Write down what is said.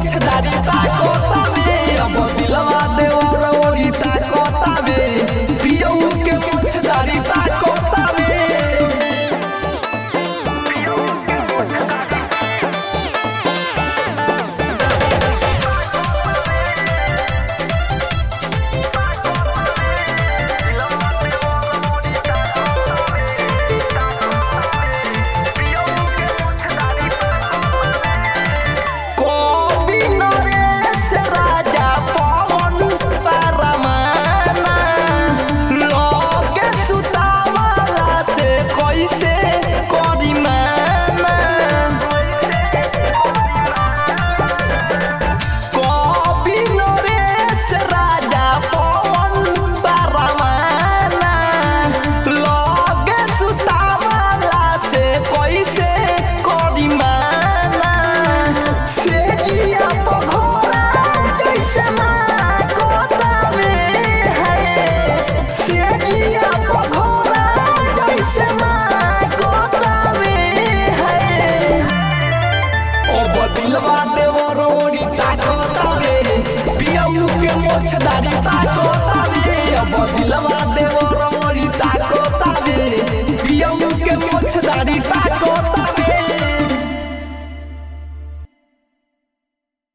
मोछदारी ताकतावे अब दिलवा देवर ओरी ताकतावे पियऊ के मोछदारी ताकतावे कवि नरेश राजा पवन परमाना लगे सुतावला से कैसे करी माना कवि नरेश राजा पवन परमाना लगे सुतावला से कैसे करी माना से जिया पघोरा जैसे माँ कोतावे है से जिया पघोरा जैसे माँ कोतावे है ओ बदिलवा देवर ओरी ताकतावे पियऊ के मोछदारी ताकतावे ओ बदिलवा देवर ओरी ताकतावे पियऊ के मोछदारी